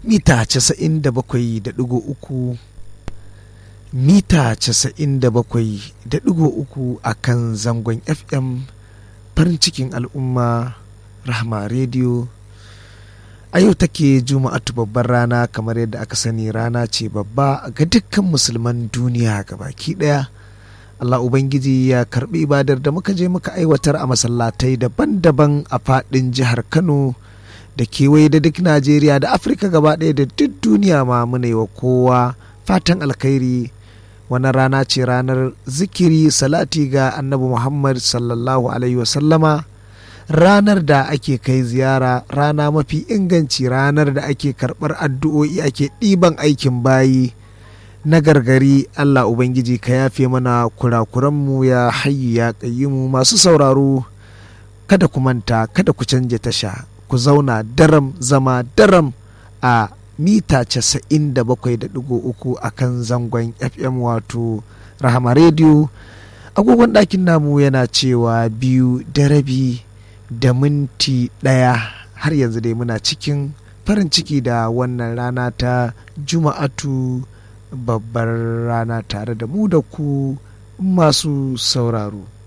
mita 97.3 mita 97.3 a kan zangon fm farin cikin al'umma rahama rediyo a yau take juma'atu babbar rana kamar yadda aka sani rana ce babba ga dukkan musulman duniya baki daya Allah Ubangiji ya karbi ibadar da muka je muka aiwatar a masallatai daban-daban a fadin jihar Kano da kewaye da duk Najeriya da Afirka gaba ɗaya da duk duniya ma muna yi wa kowa fatan alkhairi wannan rana ce ranar zikiri salati ga annabi Muhammad sallallahu alaihi wasallama ranar da ake kai ziyara rana mafi inganci ranar da ake karɓar addu'o'i ake ɗiban aikin bayi na gargari Allah Ubangiji ka yafe mana kurakuranmu ya hayyu ya mu masu sauraro kada ku manta kada ku canja tasha ku zauna daram zama daram a mita 97.3 a kan zangon fm wato rahama rediyo agogon ɗakin namu yana cewa biyu da rabi da minti ɗaya har yanzu dai muna cikin farin ciki da wannan rana ta juma'atu babbar rana tare da mu da ku masu sauraro